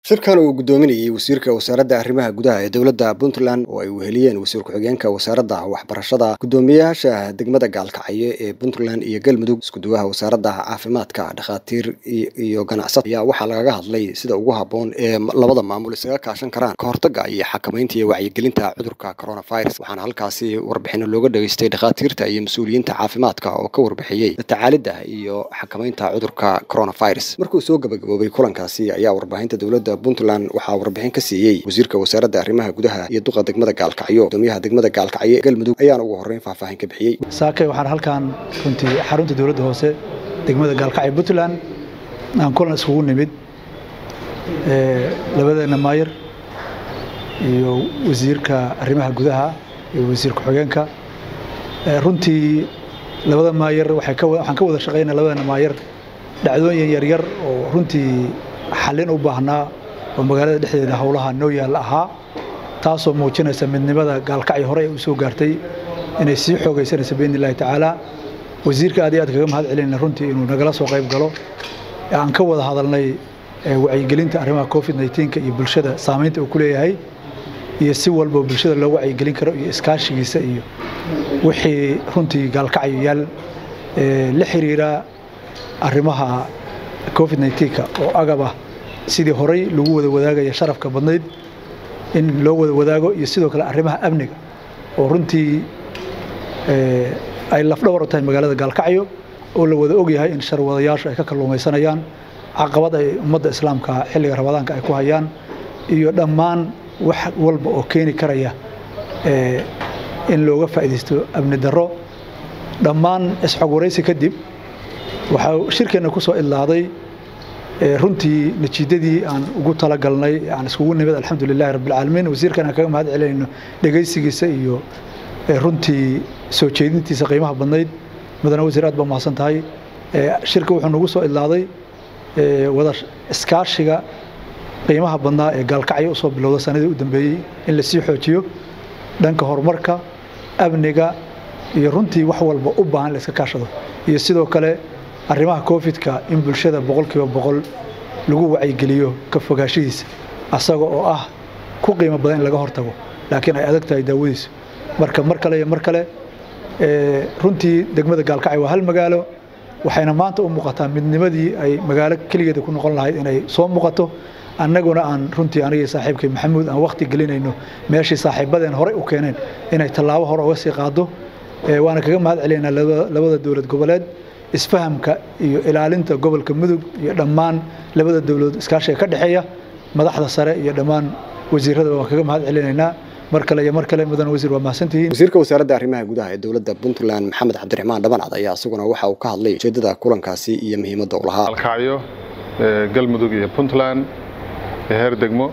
shirkan uu guddoominayey wasiirka wasaaradda arrimaha gudaha ee dowladda puntland oo ay weheliyeen wasiir ku-xigeenka wasaaradda waxbarashada guddoomiyayaasha degmada gaalkacyo ee puntland iyo galmudug iskuduwaha wasaaradda caafimaadka dhakhaatiir iyo ganacsata ayaa waxaa lagaga hadlay sida ugu habboon ee labada maamul isaga kaashan karaan ka hortagga iyo xakamaynta iyo wacyigelinta cudurka coronavirus waxaana halkaasi warbixino looga dhageystay dhakhaatiirta iyo mas-uuliyiinta caafimaadka oo ka warbixiyey tacaalidda iyo xakamaynta cudurka coronavirus markuu soo gabagaboobay kulankaasi ayaa warbaahinta dowladda puntland waxaa warbixin ka siiyey wasiirka wasaaradda arrimaha gudaha iyo duqa degmada gaalkacyo gudoomiyaha degmada gaalkacyo galmudug ayaana ugu horreyn faahfaahin ka bixiyey saakay waxaan halkaan runtii xarunta dowladda hoose degmada gaalkacyo puntland aan kulan iskugu nimid labadeena maayir iyo wasiirka arrimaha gudaha iyo wasiir ku-xigeenka runtii labada maayir waxaan ka wada shaqaynaa labadeena maayir dhacdooyin yaryar oo runtii xallin u baahnaa oo magaalada dhexdeeda howlaha noo yaalla ahaa taasoo muujinaysa midnimada gaalkacyo hore ay u soo gaartay inay sii xoogaysanayso biidn illahi tacaala wasiirka aad iyo aad kaga mahad celinayna runtii inuu nagala soo qayb galo aan ka wada hadalnay wacyigelinta arrimaha covid nneteen-ka iyo bulshada saamaynta uu ku leeyahay iyo si walba bulshada loo wacyigelin karo iyo iskaashigiisa iyo wixii runtii gaalkacyo yaal la xiriira arrimaha covid nneteen-ka oo agab ah sidii horay lagu wada wadaagaya sharafka badnayd in loo wada wadaago iyo sidoo kale arrimaha amniga oo runtii ay lafdhawar u tahay magaalada gaalkacyo oo la wada ogyahay in sharwadayaashu ay ka kalluumaysanayaan caqabad ay ummadda islaamka xilliga ramadaanka ay ku hayaan iyo dhammaan wax walba oo keeni karaya in looga faa'iidaysto amni darro dhammaan isxog waraysi kadib waxaa shirkeenna ku soo idlaaday runtii natiijadii aan ugu talagalnay aan iskugu nimid alxamdulilahi rabbilcaalamiin wasiirkan aan kaga mahad celinayno dhegaysigiisa iyo runtii soo jeedintiisa qiimaha badnayd mudane wasiir aad baa mahadsan tahay shirka wuxuu nagu soo idlaaday wada iskaashiga qiimaha badnaa ee gaalkacyo usoo bilowda sanadii u dambeeyey in lasii xoojiyo dhanka horumarka amniga iyo runtii wax walba u baahan in la iska kaashado iyo sidoo kale arrimaha covid-ka in bulshada boqolkiiba boqol lagu wacyigeliyo ka fogaashihiisa asaga oo ah ku qiimo badan in laga hortago laakiin ay adag tahay daawadiisu marka mar kale iyo mar kale runtii degmada gaalkacyo waa hal magaalo waxayna maanta u muuqataa midnimadii ay magaalo keligeeda ku noqon lahayd inay soo muuqato annaguna aan runtii anigii saaxiibkay maxamuud aan wakhti gelinayno meeshii saaxiibadeen horey u keeneen inay tallaabo hore uga sii qaado waana kaga mahad celinaynaa labada dowlad goboleed isfahamka iyo ilaalinta gobolka mudug iyo dhammaan labada dowladood iskaashiga ka dhexeeya madaxda sare iyo dhammaan wasiirada waan kaga mahad celinaynaa mar kale iyo mar kale mudan wasiir waa mahadsantihiin wasiirka wasaaradda arrimaha gudaha ee dowladda puntland maxamed cabdiraxmaan dhabancad ayaa isaguna waxa uu ka hadlay ujeedada kulankaasi iyo muhiimadda u lahaa alkacyo galmudug iyo puntland ee heer degmo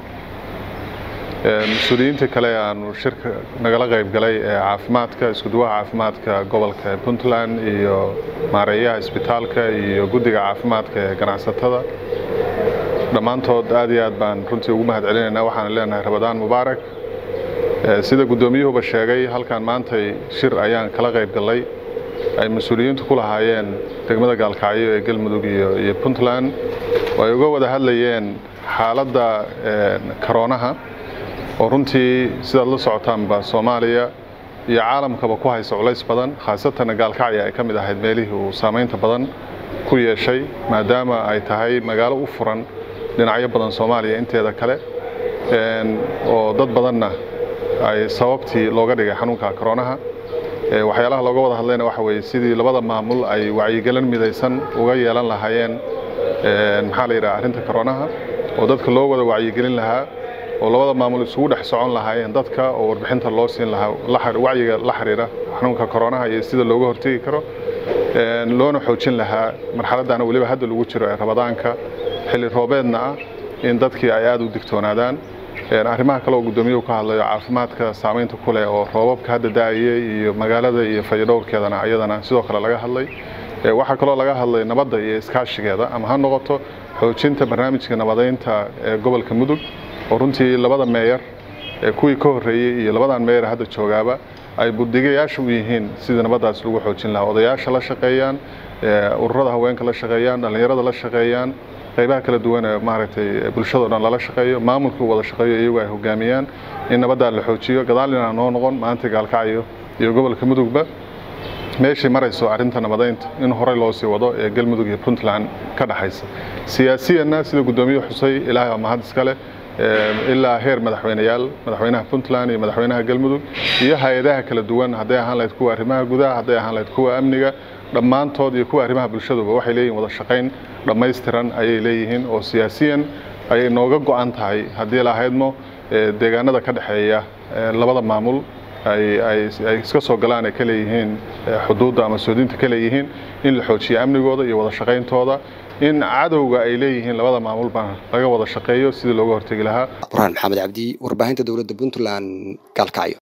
mas-uuliyiinta kale aanu shirka nagala qayb galay ee caafimaadka iskuduwaha caafimaadka gobolka puntland iyo maareeyaha isbitaalka iyo guddiga caafimaadka ee ganacsatada dhammaantood aad iyo aad baan runtii ugu mahad celinaynaa waxaan leenahay rabadaan mubaarak sida guddoomiyuhuba sheegay halkan maantay shir ayaan kala qayb gallay ay mas-uuliyiintu ku lahaayeen degmada gaalkacyo ee galmudug iyo puntland oo ay uga wada hadlayeen xaaladda karoonaha oo runtii sidaad la socotaanba soomaaliya iyo caalamkaba ku haysa culays badan khaasatan gaalkacya ay ka mid ahayd meelihii uu saamaynta badan ku yeeshay maadaama ay tahay magaalo u furan dhinacyo badan soomaaliya inteeda kale oo dad badanna ay sababtii looga dhigay xanuunka koroonaha waxyaalaha looga wada hadlayna waxa weeye sidii labada maamul ay wacyigelin midaysan uga yeelan lahaayeen maxaa la yidhaha arrinta koroonaha oo dadka loo wada wacyigelin lahaa oo labada maamul isugu dhex socon lahaayeen dadka oo warbixinta loo siin lahaa wacyiga la xiriira xanuunka koroonaha iyo sida looga hortegi karo loona xoojin lahaa marxaladdaana weliba hadda lagu jiro ee rabadaanka xilli roobeedna ah in dadkii ay aada u digtoonaadaan arrimaha kale oo guddoomiyuhu ka hadlayo caafimaadka saamaynta ku leh oo roobabka hadda daa'iyey iyo magaalada iyo fayadhowrkeedana ayadana sidoo kale laga hadlay waxaa kaloo laga hadlay nabadda iyo iskaashigeeda ama ha noqoto xoojinta barnaamijka nabadaynta ee gobolka mudug oo runtii labada meeyar kuwii ka horreeyey iyo labadan meeyar hadda joogaaba ay buddigayaasha u yihiin sidii nabaddaas lagu xoojin lahaa odayaasha la shaqeeyaan ururada haweenka la shaqeeyaan dhallinyarada la shaqeeyaan qaybaha kala duwan ee maaragtay bulshado dhan lala shaqeeyo maamulka u wada shaqeeyo iyagu ay hogaamiyaan in nabaddaa la xoojiyo gadaal inaan noo noqon maanta gaalkacyo iyo gobolka mudugba meeshay marayso arrinta nabadaynta in horey loo sii wado ee galmudug iyo puntland ka dhexaysa siyaasiyanna sida guddoomiye xusay ilaahay waa mahad iska leh ilaa heer madaxweyneyaal madaxweynaha puntland iyo madaxweynaha galmudug iyo hay-adaha kala duwan hadday ahaan lahayd kuwa arrimaha gudaha hadday ahaan lahayd kuwa amniga dhammaantood iyo kuwa arrimaha bulshaduba waxay leeyihin wada shaqayn dhammaystiran ayay leeyihiin oo siyaasiyan ayay nooga go-an tahay haddii lahaydmo deegaanada ka dhexeeya labada maamul ay iska soo galaan ay ka leeyihiin xuduudda ama soodinta ka leeyihiin in la xoojiyo amnigooda iyo wada shaqayntooda in cadowga ay leeyihiin labada maamulba laga wada shaqeeyo sidii looga hortegi lahaa burhaan maxamed cabdi warbaahinta dowladda puntland gaalkacyo